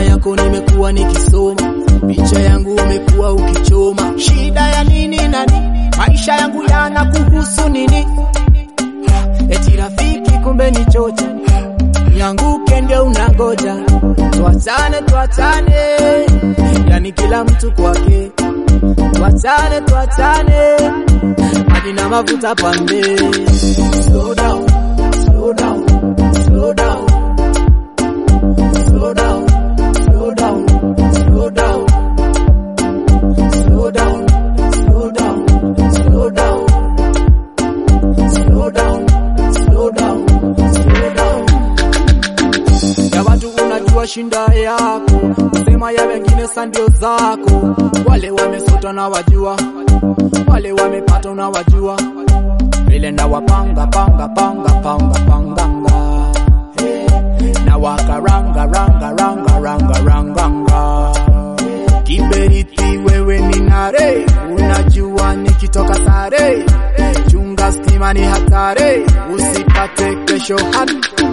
yako nimekuwa nikisoma, picha yangu umekuwa ukichoma. Shida ya nini nani? Maisha yangu yana kuhusu nini? Eti rafiki kumbe ni chocha, nianguke ndio unangoja. Tuachane, tuachane, yani kila mtu kwake. Tuachane, tuachane, hadi na mafuta pande. Slow down, slow down, slow down, slow down, slow down, slow down, slow down, slow down, slow down, slow down, slow down, slow down. Ya watu unajua shinda yako, sema ya wengine sa ndio zako. Wale wamesota na wajua, wale wamepata na wajua, vile na wapanga panga panga panga panganga hey. na wakaranga ranga ranga ranga ranganga kiberiti wewe ni nare, unajua nikitoka sare, chunga stima ni hatari, usipate kesho hata